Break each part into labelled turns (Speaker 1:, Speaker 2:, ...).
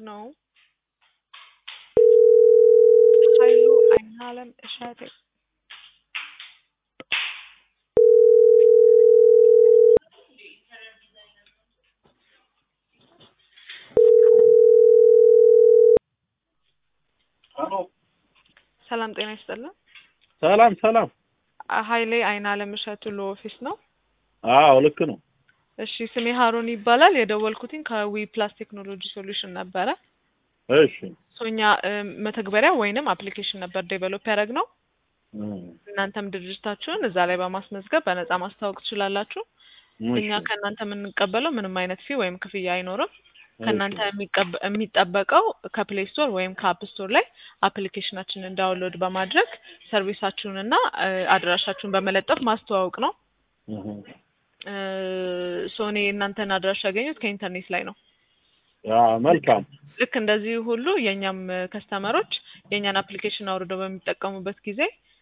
Speaker 1: ነው። ኃይሉ አይናለም እሸቴ
Speaker 2: ሄሎ
Speaker 1: ሰላም ጤና ይስጥልን።
Speaker 2: ሰላም ሰላም።
Speaker 1: ኃይሌ አይናለም እሸቱ ለኦፊስ ነው።
Speaker 2: አዎ ልክ ነው።
Speaker 1: እሺ ስሜ ሀሩን ይባላል። የደወልኩትኝ ከዊ ፕላስ ቴክኖሎጂ ሶሉሽን ነበረ።
Speaker 2: እሺ
Speaker 1: ሶኛ መተግበሪያ ወይንም አፕሊኬሽን ነበር ዴቨሎፕ ያደረግ ነው።
Speaker 2: እም፣
Speaker 1: እናንተም ድርጅታችሁን እዛ ላይ በማስመዝገብ በነጻ ማስተዋወቅ ትችላላችሁ። እኛ
Speaker 2: እሺ፣
Speaker 1: ከእናንተ የምንቀበለው ምንም አይነት ፊ ወይም ክፍያ አይኖርም።
Speaker 2: እሺ፣
Speaker 1: ከእናንተ የሚቀበ- የሚጠበቀው ከፕሌይ ስቶር ወይም ከአፕ ስቶር ላይ አፕሊኬሽናችንን ዳውንሎድ በማድረግ ሰርቪሳችሁንና እ፣ አድራሻችሁን በመለጠፍ ማስተዋወቅ ነው።
Speaker 2: እህ፣
Speaker 1: ሶኔ እናንተን አድራሻ ያገኙት ከኢንተርኔት ላይ ነው።
Speaker 2: ያ መልካም።
Speaker 1: ልክ እንደዚህ ሁሉ የእኛም ከስተመሮች የእኛን አፕሊኬሽን አውርደው በሚጠቀሙበት ጊዜ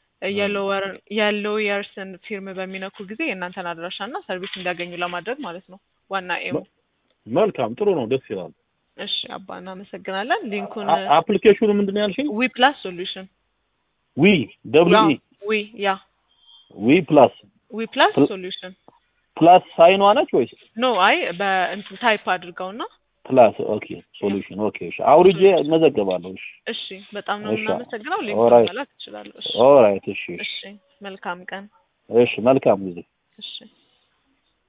Speaker 1: የሎየርስን ፊርም በሚነኩ ጊዜ የእናንተን አድራሻና ሰርቪስ እንዲያገኙ ለማድረግ ማለት ነው ዋና ኤሙ።
Speaker 2: መልካም ጥሩ ነው፣ ደስ ይላል።
Speaker 1: እሺ አባ እናመሰግናለን። ሊንኩን
Speaker 2: አ- አፕሊኬሽኑ ምንድን ነው ያልሽኝ?
Speaker 1: ዊ ፕላስ ሶሉሽን
Speaker 2: ዊ ደብሊው ኢ
Speaker 1: ዊ ያ
Speaker 2: ዊ ፕላስ
Speaker 1: ዊ ፕላስ
Speaker 2: ፕል-
Speaker 1: ሶሉሽን
Speaker 2: ፕላስ ሳይኗ ነች ወይስ
Speaker 1: ኖ አይ በእንትን ታይፕ አድርገውና
Speaker 2: ፕላስ? ኦኬ ሶሉሽን። ኦኬ እሺ፣ አውርጄ እመዘገባለሁ። እሺ
Speaker 1: እሺ በጣም ነው
Speaker 2: እሺ።
Speaker 1: የምናመሰግነው።
Speaker 2: ኦራይት።
Speaker 1: ሊንኩን መላክ ትችላለሁ። እሺ
Speaker 2: ኦራይት። እሺ
Speaker 1: እሺ መልካም ቀን።
Speaker 2: እሺ፣ መልካም ጊዜ።
Speaker 1: እሺ